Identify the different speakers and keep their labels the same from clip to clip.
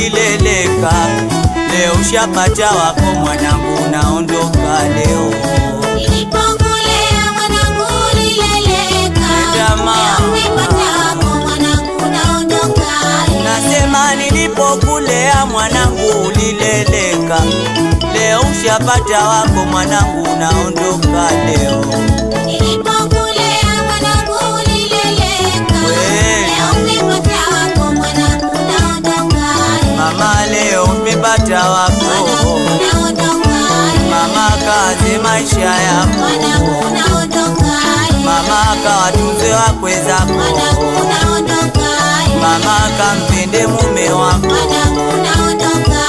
Speaker 1: ulileleka, leo ushapata wako mwanangu, unaondoka leo.
Speaker 2: Nilipokulea mwanangu ulileleka,
Speaker 1: Nenda mama.
Speaker 2: leo umepata wako mwanangu, unaondoka.
Speaker 1: Nasema nilipokulea mwanangu ulileleka, leo ushapata wako mwanangu, unaondoka leo.
Speaker 2: Nilipokulea mwanangu ulileleka,
Speaker 1: We.
Speaker 2: leo umepata wako mwanangu, unaondoka.
Speaker 1: Mama leo umepata wako,
Speaker 2: Mwanangu, unaondoka.
Speaker 1: mama kaze maisha
Speaker 2: Mwanangu,
Speaker 1: yako,
Speaker 2: unaondoka.
Speaker 1: mama kawatunze wakwe zako,
Speaker 2: Mwanangu, unaondoka.
Speaker 1: mama kampende mume wako.
Speaker 2: Mwanangu, unaondoka.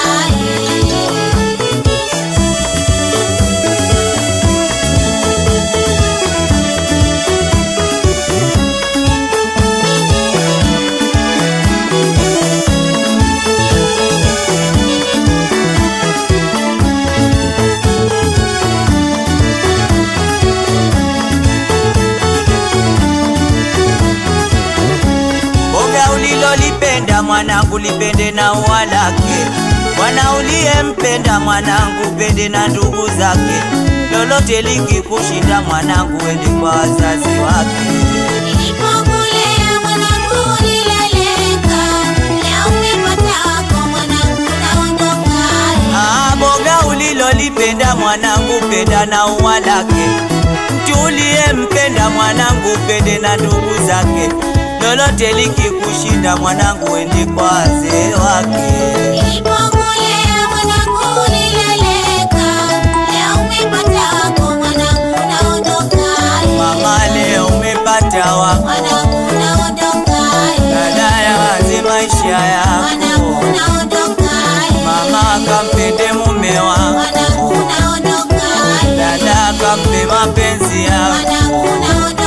Speaker 1: Boga ulilolipenda mwanangu lipende na ua lake, mwana uliyempenda mwanangu pende na ndugu zake, lolote likikushinda mwanangu ende kwa wazazi wake.
Speaker 2: Nilipokulea mwanangu ulileleka, leo umepata wako mwanangu, unaondoka.
Speaker 1: Ah, boga ulilolipenda mwanangu penda na ua lake, mtu uliyempenda mwanangu pende na ndugu zake, lolote likikushinda mwanangu ende kwa wazee wake.
Speaker 2: Nilipokulea mwanangu ulileleka, leo umepata wako mwanangu, unaondoka.
Speaker 1: Mama leo umepata wako
Speaker 2: Mwanangu, unaondoka.
Speaker 1: dada yawaze maisha
Speaker 2: Mwanangu,
Speaker 1: yako,
Speaker 2: unaondoka.
Speaker 1: mama kampende mume wako,
Speaker 2: Mwanangu, unaondoka.
Speaker 1: dada kampe mapenzi yako.
Speaker 2: Mwanangu, unaondoka.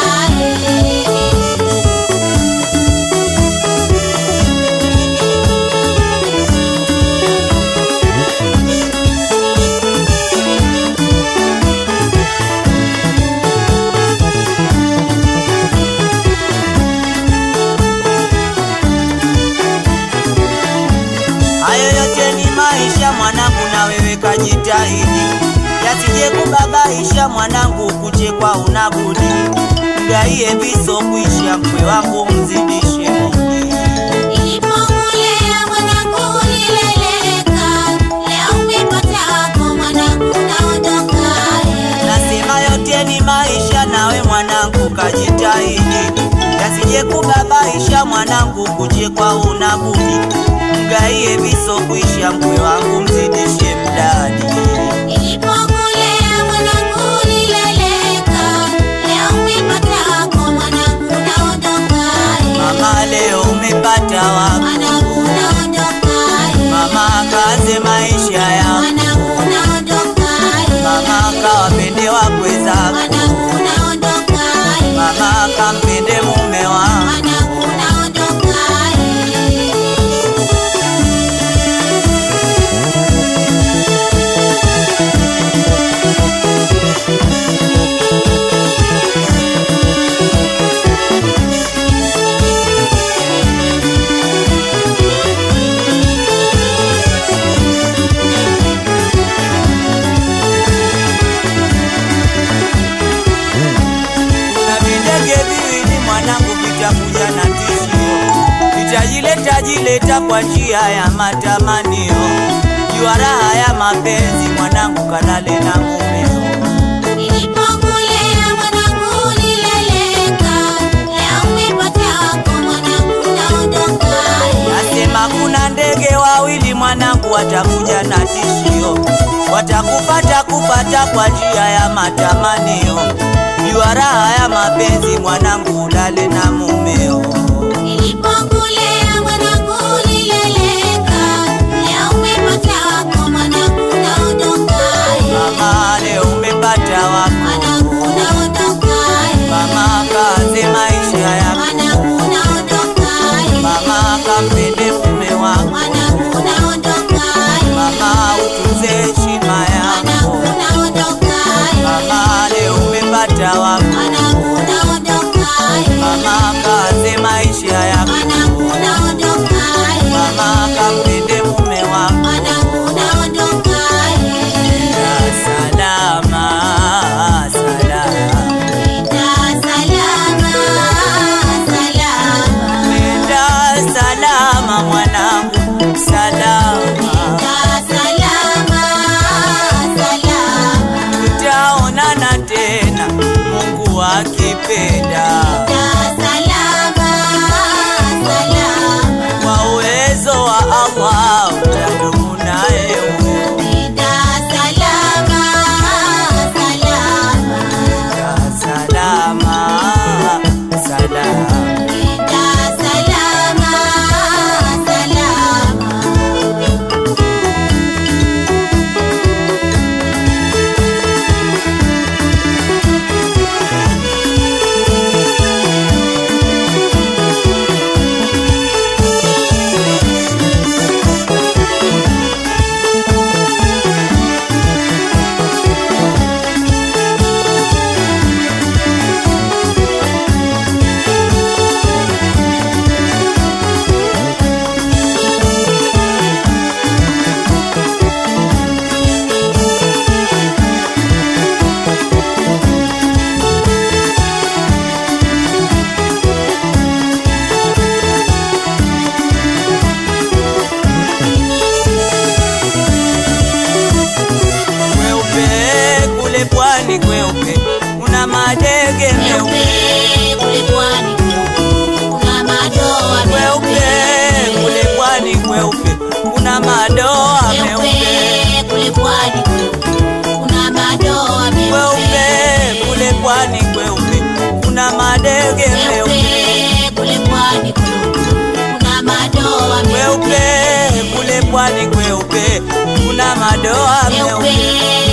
Speaker 1: Hayo yote ni maisha mwanangu, na wewe kajitahidi, yasije kubabaisha mwanangu, kuchekwa unabudi, mgaie viso kuisha, mkwe wangu mzidishe mudi.
Speaker 2: Nilipokulea mwanangu ulileleka, leo umepata wako mwanangu, unaondoka.
Speaker 1: Nasema yote ni maisha, nawe mwanangu kajitahidi, yasije kubabaisha mwanangu, kuchekwa unabudi, mgaie viso kuisha, mkwe wangu mzidishe mdadi.
Speaker 2: Nilipokulea mwanangu ulileleka, leo umepata wako mwanangu, unaondoka.
Speaker 1: Mama leo umepata wako,
Speaker 2: Mwanangu, unaondoka.
Speaker 1: mama kaze maisha yako,
Speaker 2: Mwanangu, unaondoka.
Speaker 1: mama kawapende wakwe zako,
Speaker 2: Mwanangu, unaondoka.
Speaker 1: mama kampende mume wako.
Speaker 2: Mwanangu, unaondoka.
Speaker 1: na videge viwili mwanangu vitakuja na tishio, vitajileta jileta kwa njia ya matamanio, jua raha ya mapenzi mwanangu, kalale na mumeo.
Speaker 2: Nilipokulea mwanangu ulileleka, leo umepata wako mwanangu, unaondoka.
Speaker 1: Nasema kuna ndege wawili mwanangu, watakuja na tishio, watakupata kupata kwa njia ya matamanio, jua raha ya mapenzi mwanangu, ulale na mumeo.
Speaker 2: Nilipokulea mwanangu ulileleka, leo umepata wako mwanangu, unaondoka.
Speaker 1: Mama leo umepata wako,
Speaker 2: Mwanangu, unaondoka.
Speaker 1: mama kaze maisha yako,
Speaker 2: Mwanangu, unaondoka.
Speaker 1: mama kampende mume wako,
Speaker 2: Mwanangu, unaondoka.
Speaker 1: mama utunze heshima yako,
Speaker 2: Mwanangu, unaondoka.
Speaker 1: mama leo umepata wako,
Speaker 2: Mwanangu, unaondoka.
Speaker 1: mama kaze maisha yako,
Speaker 2: Mwanangu, unaondoka.
Speaker 1: mama kampende akipenda
Speaker 2: salama salama
Speaker 1: kwa uwezo wa Allah utadumu naye huyo.
Speaker 2: Nenda salama salama
Speaker 1: Ya salama salama
Speaker 2: Nenda salama salama
Speaker 1: kweupe kule pwani kweupe una madege meupe
Speaker 2: Meupe kule pwani kuna madoa
Speaker 1: kweupe kule pwani kweupe kuna madoa meupe
Speaker 2: Meupe kule pwani kuna madoa
Speaker 1: kweupe kule pwani kweupe kuna madege meupe
Speaker 2: Meupe kule pwani kuna madoa
Speaker 1: kweupe kule pwani kweupe kuna madoa
Speaker 2: Meupe
Speaker 1: meupe